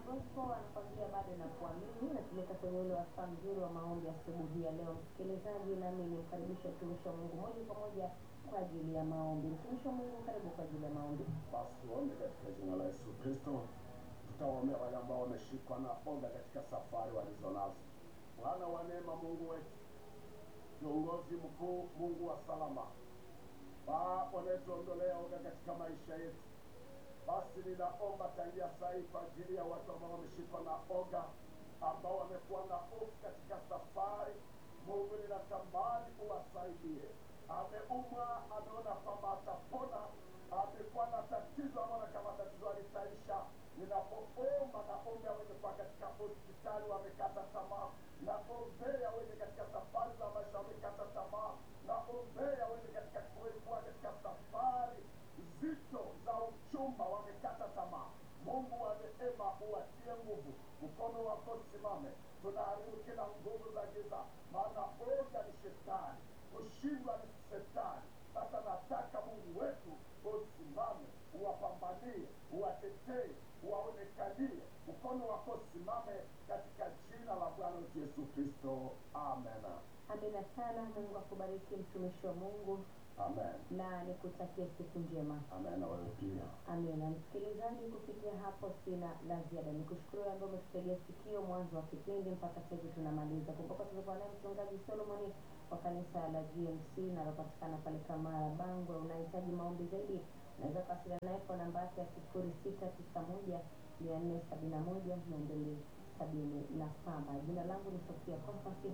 Gospel anakwambia bado na kuamini, natuleta kwenye ule wasaa mzuri wa maombi asubuhi ya leo. Msikilizaji, nami nimkaribisha mtumishi wa Mungu moja kwa moja kwa ajili ya maombi. Mtumishi wa Mungu, karibu kwa ajili ya maombi. Basi tuombe katika jina la Yesu Kristo. Tutawaombea wale ambao wameshikwa na oga katika safari walizonazo. Bwana wa neema, Mungu wetu, kiongozi mkuu, Mungu wa salama, Baba unayetuondolea oga katika maisha yetu, basi ninaomba tangia saa hii kwa ajili ya watu ambao wameshikwa na oga, ambao wamekuwa na hofu katika safari. Mungu, ninatamani uwasaidie. Ameumwa, ameona kwamba atapona, amekuwa na tatizo, ameona kama tatizo alitaisha. Ninapoomba naombea wenye kuwa katika hospitali wamekata tamaa, naombea wenye katika safari za maisha wamekata tamaa, naombea wenye katika kuwa katika safari zito za uchumba wamekata tamaa. Mungu wa neema uwatie nguvu, mkono wako simame. Tunaharibu kila nguvu za giza, maana oga ni shetani, kushindwa ni shetani. Sasa nataka Mungu wetu usimame, uwapambanie, uwatetee, uwaonekanie, mkono wako simame katika jina la Bwana wetu Yesu Kristo, amen. Amina sana. Mungu akubariki mtumishi wa Mungu Amen. na nikutakie siku njema. Amen na wewe pia. Amina. Msikilizaji, kufikia hapo sina la ziada. Nikushukuru wewe ambaye umetutegea sikio mwanzo wa kipindi mpaka sasa hivi tunamaliza. Kumbuka tulikuwa naye mchungaji Solomoni wa kanisa la GMC linalopatikana pale Kamara Bangwe. Unahitaji maombi zaidi, unaweza kuwasiliana naye kwa namba yake ya sifuri sita tisa moja mia nne sabini na moja mia mbili sabini na saba. Jina langu ni Sofia Constance.